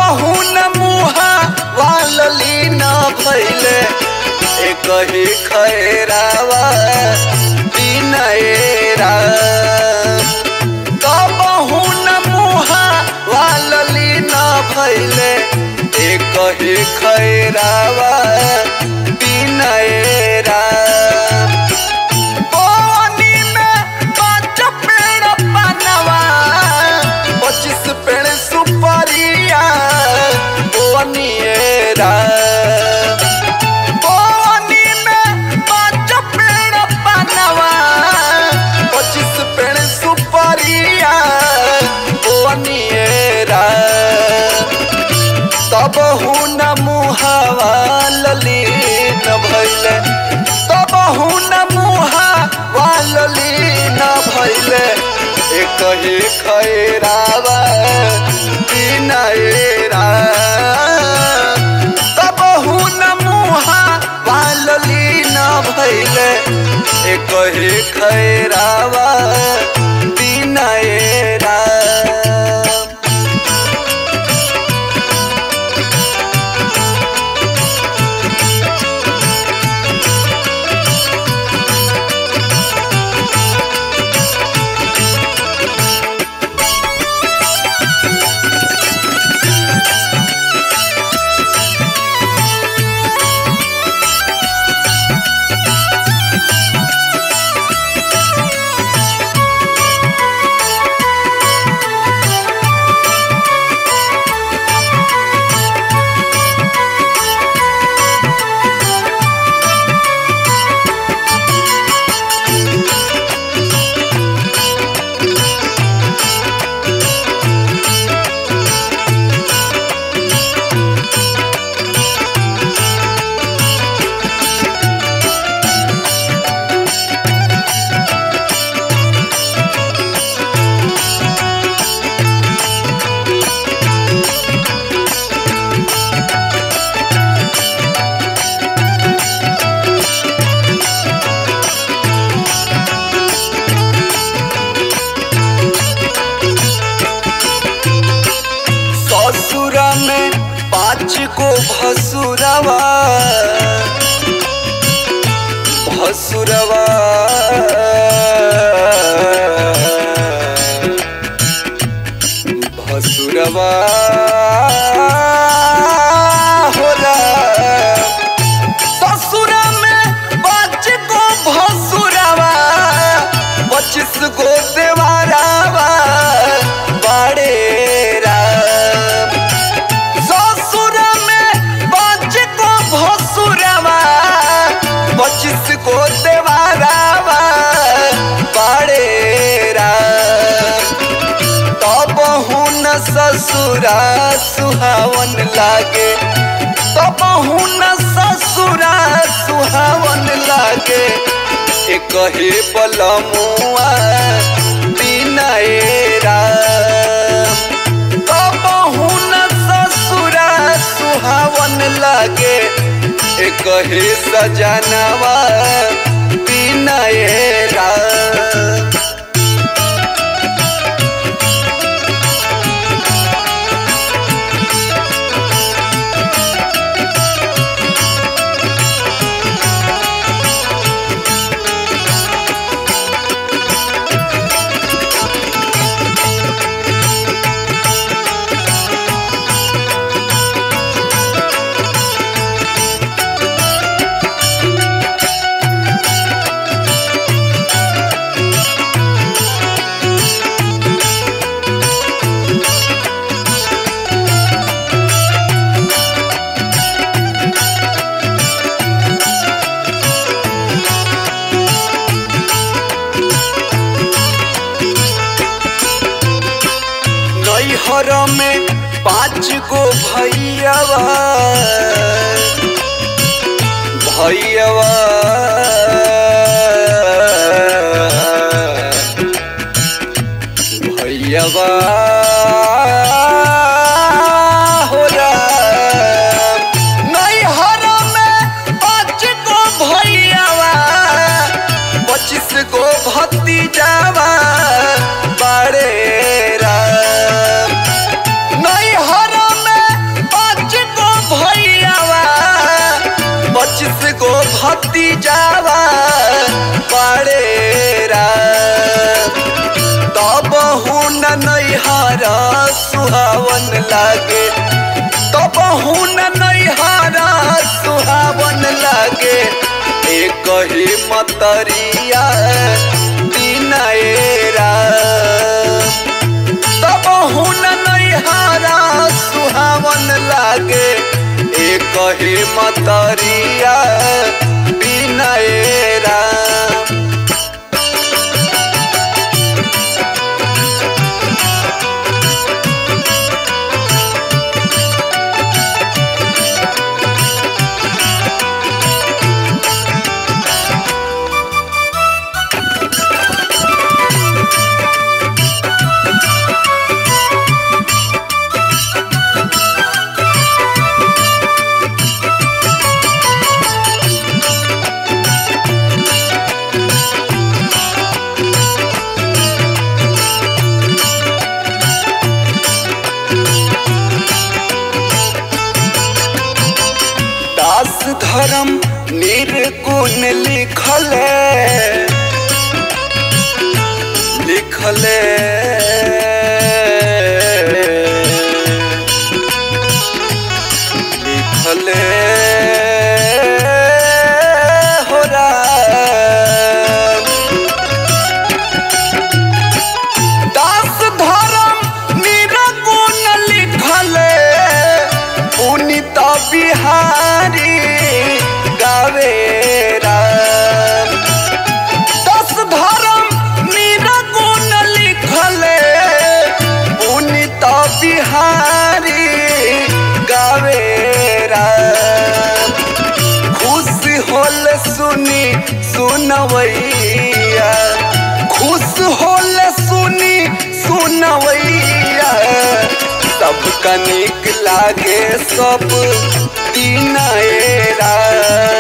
कबहू न मुहा वालली न भैले एक ही खैरावा बिनएरा कबहू न मुहा वालली न भैले एक ही खैरावा बिनएरा बोनी में पाँच पेड़ पनवा पच्चीस पेड़ सुपारिया बोनिएरा बोनी में पाँच पेड़ पनवा पच्चीस पेड़ सुपारिया बोनिएरा तब हुन मुहावा ललीन भैले तब हुन मुहावा ललीन भैले एक ही खैरावा बिनएरा तब हुन मुहावा ललीन भैले एक ही खैरावा बिनएरा ससुरा में पाँच को भसुरवा भसुरवा भसुरवा होला ससुरा में पाँच को भसुरवा पच्चीस गो देवारावा बाड़ेरा ससुर में पाँच को भसुरवा पच्चीस को देवारावा बाड़ेरा तब हुन ससुरा सुहावन लागे तब हुन ससुरा सुहावन लागे एक ही बलमुआ बिनएरा तब हुन ससुरा सुहावन लागे एक ही सजनवा बिनएरा नैहर में पाँच गो भैयावा भैयावा भैयावा हो राम। नैहर में पाँच गो भैयावा पच्चीस गो भतीजावा बड़े राम नैहर में भतीजावा पड़ेरा तब हुन नैहर सुहावन लागे तब हुन नैहर सुहावन लागे एक ही मतरिया दिनएरा तब हुन नैहरा सुहावन लागे एक ही मतरिया बिनएरा दास धर्म निर्गुण लिखले लिखले लिखले हो राम दास धर्म निरगुण लिखले पुनित बिहारी गावे राम दस धर्म निरगुण लिखले पुनित बिहारी गावे राम खुश होल सुनी सुनवैया खुश होल सुनी सुनवैया सब कनिक लागे सब दिनएरा